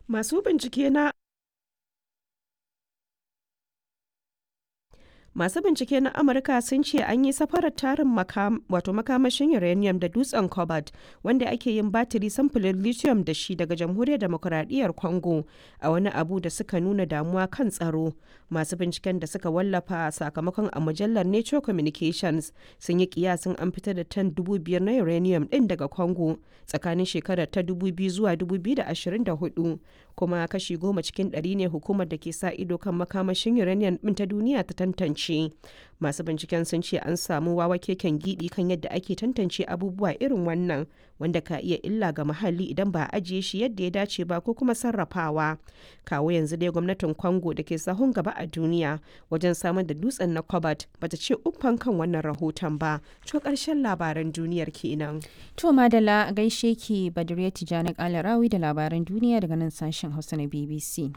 Masu bincike na Masu bincike na Amurka sun ce an yi safarar tarin wato makamashin uranium da dutsen cobalt wanda ake yin batiri samfurin lithium da shi daga jamhuriyar demokuraɗiyyar Congo a wani abu da suka nuna damuwa kan tsaro. Masu binciken da suka wallafa sakamakon a mujallar Nature Communications sun yi kiyasin an fitar da tan dubu biyar na uranium ɗin daga Congo tsakanin shekarar ta 2000 zuwa 2024 kuma kashi goma cikin ɗari ne hukumar da ke sa ido kan makamashin uranium ɗin ta duniya ta tantance. Masu binciken sun ce an samu wawa keken gidi kan yadda ake tantance abubuwa irin wannan wanda ka iya illa ga muhalli idan ba a ajiye shi yadda ya dace ba ko kuma sarrafawa. Kawo yanzu dai gwamnatin Congo da ke sahun gaba a duniya wajen samar da dutsen na cobalt bata ce uffan kan wannan rahoton ba. To karshen labaran duniyar kenan. To Madala gaishe ki Badriya Tijani Kalarawi da labaran duniya daga nan sashen Hausa na BBC.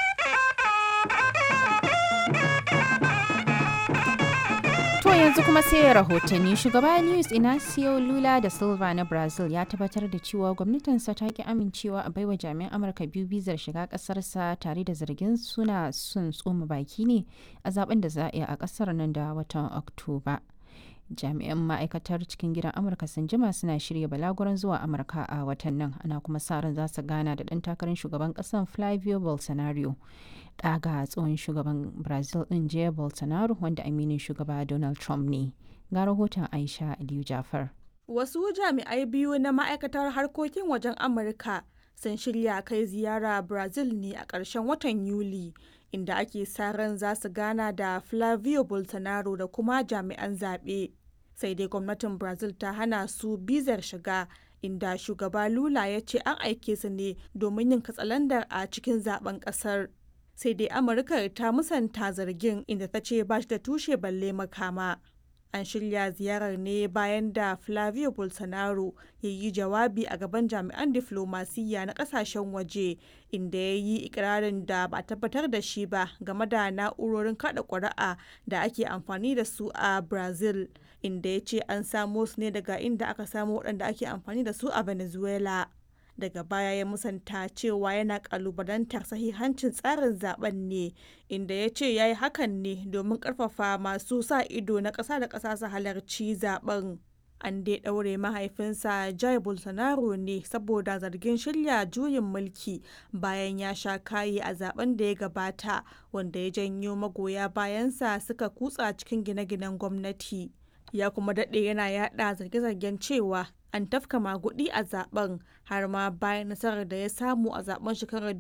To yanzu kuma sai rahotanni shugaba Luis Inacio Lula da Silva na Brazil ya tabbatar da cewa gwamnatinsa ta ki amincewa a baiwa jami'an Amurka biyu bizar shiga kasarsa tare da zargin suna sun tsoma baki ne a zaben da za a yi a kasar nan da watan Oktoba. jami'an ma'aikatar cikin gidan amurka sun jima suna shirya balaguran zuwa amurka a watan nan ana kuma sa ran za su gana da ɗan takarar shugaban ƙasar flavio bolsonaro ɗaga tsohon shugaban brazil ɗin jair bolsonaro wanda aminin shugaba donald trump ne ga rahoton aisha aliyu jafar wasu jami'ai biyu na ma'aikatar harkokin wajen amurka sun shirya kai ziyara brazil ne a ƙarshen watan yuli inda ake sa ran za su gana da Flavio Bolsonaro da kuma jami'an zaɓe. Sai dai gwamnatin Brazil ta hana su bizar shiga inda shugaba Lula ya ce an aike su ne domin yin katsalandar a cikin zaben ƙasar. Sai dai Amurka ta musanta zargin inda ta ce ba shi da tushe balle makama. An shirya ziyarar ne bayan da Flavio Bolsonaro ya yi jawabi a gaban jami'an diflomasiyya na kasashen waje inda ya yi ikirarin da ba tabbatar da shi ba game da na'urorin kada ƙuri'a da ake amfani da su a Brazil, inda ya ce an samo su ne daga inda aka samo waɗanda ake amfani da su a Venezuela. daga baya ya musanta cewa yana kalubalantar sahihancin tsarin zaben ne inda ya ce ya yi hakan ne domin karfafa masu sa ido na ƙasa da ƙasa su halarci zaben an dai ɗaure mahaifinsa jai bolsonaro ne saboda zargin shirya juyin mulki bayan ya sha kayi a zaben da ya gabata wanda ya janyo magoya bayansa suka kutsa cikin gine-ginen gwamnati ya kuma daɗe yana yada zarge-zargen cewa an tafka magudi a zaben har ma bayan nasarar da ya samu a zaben shekarar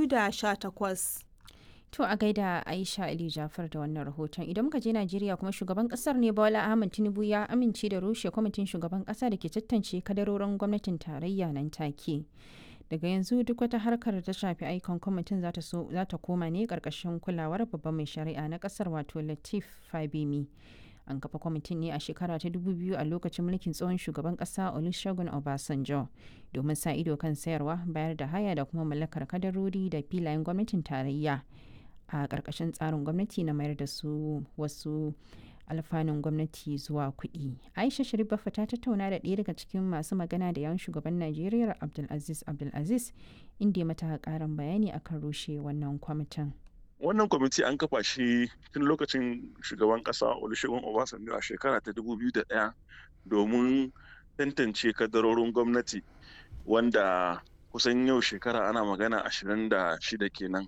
2018. To a gaida Aisha Ali Jafar da wannan rahoton idan muka je Najeriya kuma shugaban kasar ne Bola Ahmed Tinubu ya amince da rushe kwamitin shugaban kasa da ke tantance kadarorin gwamnatin tarayya nan take. Daga yanzu duk wata harkar da ta shafi aikon kwamitin za ta koma ne karkashin kulawar babban mai shari'a na kasar wato Latif Fabemi. an kafa kwamitin ne a shekara ta 2000 a lokacin mulkin tsohon shugaban kasa olusegun obasanjo domin sa ido kan sayarwa bayar da haya da kuma mallakar kadarori da filayen gwamnatin tarayya a ƙarƙashin tsarin gwamnati na mayar da su wasu alfanun gwamnati zuwa kuɗi aisha sharif ta tattauna da ɗaya daga cikin masu magana da yawan shugaban najeriya abdulaziz abdulaziz inda ya mata ƙarin bayani akan rushe wannan kwamitin wannan kwamiti an kafa shi tun lokacin shugaban kasa olusegun obasanjo a shekara ta 2001 domin tantance kadarorin gwamnati wanda kusan yau shekara ana magana 26 kenan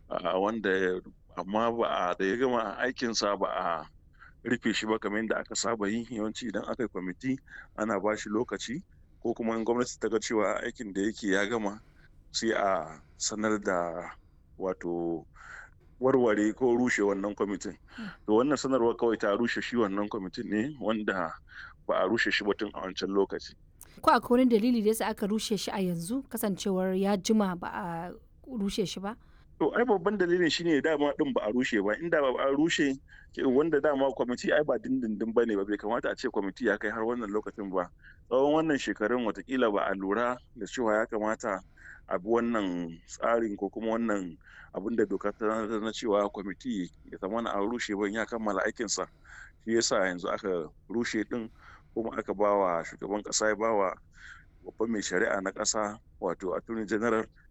wanda amma ba a da ya gama aikinsa ba a rufe shi ba kamar yadda aka saba yi yawanci idan aka yi kwamiti ana ba shi lokaci ko kuma in gwamnati ta ga cewa aikin da yake ya gama sai a sanar da wato warware ko rushe wannan kwamitin to wannan sanarwar kawai ta rushe shi wannan kwamitin ne wanda ba a rushe shi batun a wancan lokaci ko akwai wani dalili da yasa aka rushe shi a yanzu kasancewar ya jima ba a rushe shi ba to ai babban dalilin shine dama din ba a rushe ba inda ba a rushe wanda dama kwamiti ai ba dindindin bane ba bai kamata a ce kwamiti ya kai har wannan lokacin ba tsawon wannan shekarun watakila ba a lura da cewa ya kamata a bi wannan tsarin ko kuma wannan abin da doka ta na cewa kwamiti ya zama na an rushe ban ya kammala aikinsa shi yasa yanzu aka rushe din kuma aka ba wa shugaban kasa ya ba wa babban mai shari'a na kasa wato attorney general